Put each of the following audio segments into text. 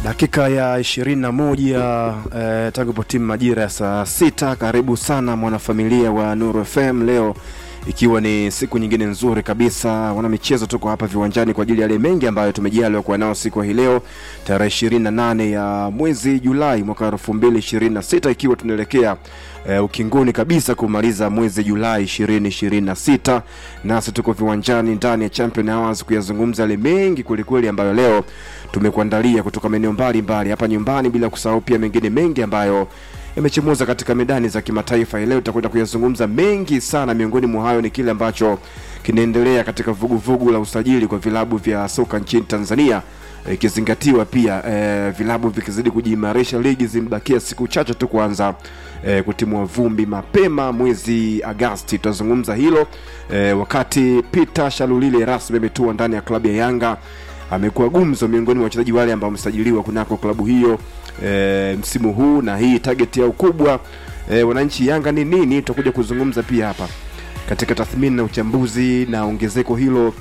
Dakika ya ishirini na moja eh, tangu po timu majira ya saa sita. Karibu sana mwanafamilia wa Nuru FM leo ikiwa ni siku nyingine nzuri kabisa. Wana michezo tuko hapa viwanjani kwa ajili ya yale mengi ambayo tumejaliwa kuwa nao siku hii leo tarehe ishirini na nane ya mwezi Julai mwaka elfu mbili ishirini na sita ikiwa tunaelekea uh, ukingoni kabisa kumaliza mwezi Julai ishirini ishirini na sita nasi tuko viwanjani ndani ya Champion Hours kuyazungumza yale mengi kwelikweli ambayo leo tumekuandalia kutoka maeneo mbalimbali hapa nyumbani, bila kusahau pia mengine mengi ambayo yamechemuza katika medani za kimataifa. Leo tutakwenda kuyazungumza mengi sana. Miongoni mwa hayo ni kile ambacho kinaendelea katika vuguvugu vugu la usajili kwa vilabu vya soka nchini Tanzania ikizingatiwa pia eh, vilabu vikizidi kujiimarisha, ligi zimebakia siku chache tu kuanza eh, kutimua vumbi mapema mwezi Agasti. Tutazungumza hilo eh, wakati Peter Shalulile rasmi ametua ndani ya klabu ya Yanga amekuwa gumzo miongoni mwa wachezaji wale ambao wamesajiliwa kunako klabu hiyo e, msimu huu na hii target yao kubwa e, wananchi Yanga ni nini? Tutakuja kuzungumza pia hapa katika tathmini na uchambuzi na ongezeko hilo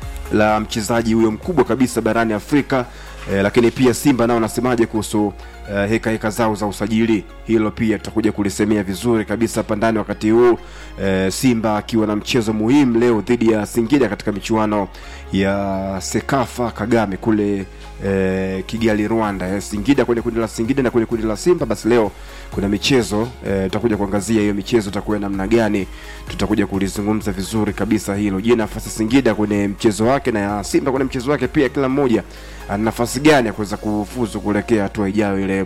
la mchezaji huyo mkubwa kabisa barani Afrika e, lakini pia Simba nao wanasemaje kuhusu uh, heka heka zao za usajili. Hilo pia tutakuja kulisemea vizuri kabisa hapa ndani wakati huu uh, Simba akiwa na mchezo muhimu leo dhidi ya Singida katika michuano ya Sekafa Kagame kule uh, Kigali Rwanda. Eh, Singida kwenye kundi la Singida na kwenye kundi la Simba. Basi leo kuna michezo uh, tutakuja kuangazia hiyo michezo itakuwa namna gani, tutakuja kulizungumza vizuri kabisa hilo. Je, nafasi Singida kwenye mchezo wake na ya Simba kwenye mchezo wake pia, kila mmoja ana nafasi gani ya kuweza kufuzu kuelekea hatua ijayo ile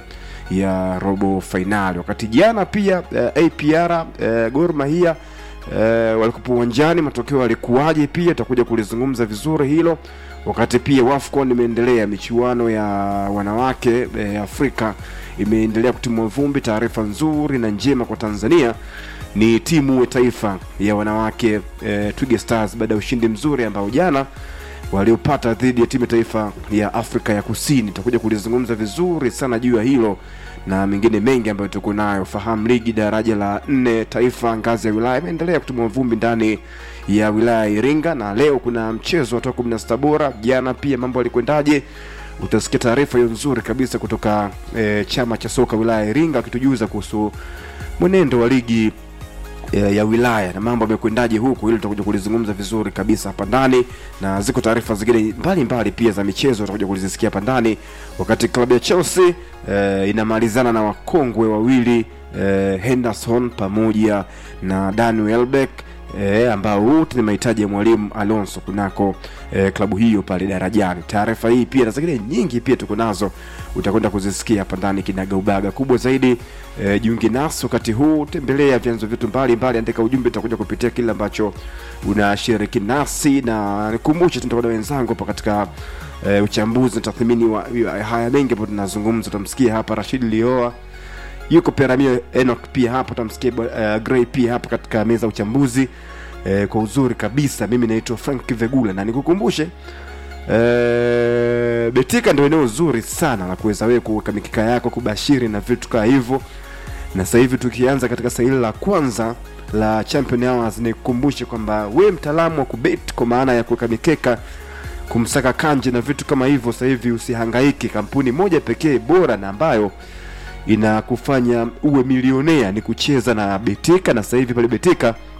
ya robo fainali. Wakati jana pia uh, APR uh, Gor Mahia uh, walikuwa uwanjani, matokeo yalikuwaje? Pia tutakuja kulizungumza vizuri hilo. Wakati pia WAFCON imeendelea, michuano ya wanawake uh, Afrika imeendelea kutimua vumbi. Taarifa nzuri na njema kwa Tanzania ni timu ya taifa ya wanawake uh, Twiga Stars baada ya ushindi mzuri ambao jana waliopata dhidi ya timu ya taifa ya Afrika ya Kusini. Tutakuja kulizungumza vizuri sana juu ya hilo na mengine mengi ambayo tuko nayo. Fahamu ligi daraja la nne taifa ngazi ya wilaya imeendelea kutumwa vumbi ndani ya wilaya ya Iringa, na leo kuna mchezo wa kumi na sita bora. Jana pia mambo yalikwendaje? Utasikia taarifa hiyo nzuri kabisa kutoka e, chama cha soka wilaya ya Iringa akitujuza kuhusu mwenendo wa ligi ya wilaya na mambo yamekwendaje huku, ili tutakuja kulizungumza vizuri kabisa hapa ndani, na ziko taarifa zingine mbalimbali pia za michezo tutakuja kulizisikia hapa ndani. Wakati klabu ya Chelsea eh, inamalizana na wakongwe wawili eh, Henderson pamoja na Dani Welbeck E, ambao wote ni mahitaji ya mwalimu Alonso kunako e, klabu hiyo pale darajani. Taarifa hii pia na zingine nyingi pia tuko nazo, utakwenda kuzisikia hapa ndani kinagaubaga. Kubwa zaidi e, jiunge nasi wakati huu, tembelea vyanzo vyetu mbalimbali, andika ujumbe, tutakuja kupitia kile ambacho unashiriki nasi, na nikumbushe tutakuwa na wenzangu hapa katika e, uchambuzi na tathmini wa haya mengi ambayo tunazungumza. Utamsikia hapa Rashid Lioa yuko Peramio Enoch pia hapo, utamsikia uh, Gray pia hapo katika meza uchambuzi uh, kwa uzuri kabisa. Mimi naitwa Frank Vegula na nikukumbushe uh, Betika ndio eneo zuri sana la kuweza wewe kuweka mikika yako kubashiri na vitu kama hivyo, na sasa hivi tukianza katika saili la kwanza la Champion Hours, nikukumbushe kwamba we mtaalamu wa kubet kwa maana ya kuweka mikeka kumsaka kanje na vitu kama hivyo, sasa hivi usihangaike. Kampuni moja pekee bora na ambayo inakufanya uwe milionea ni kucheza na Betika, na sasa hivi pale Betika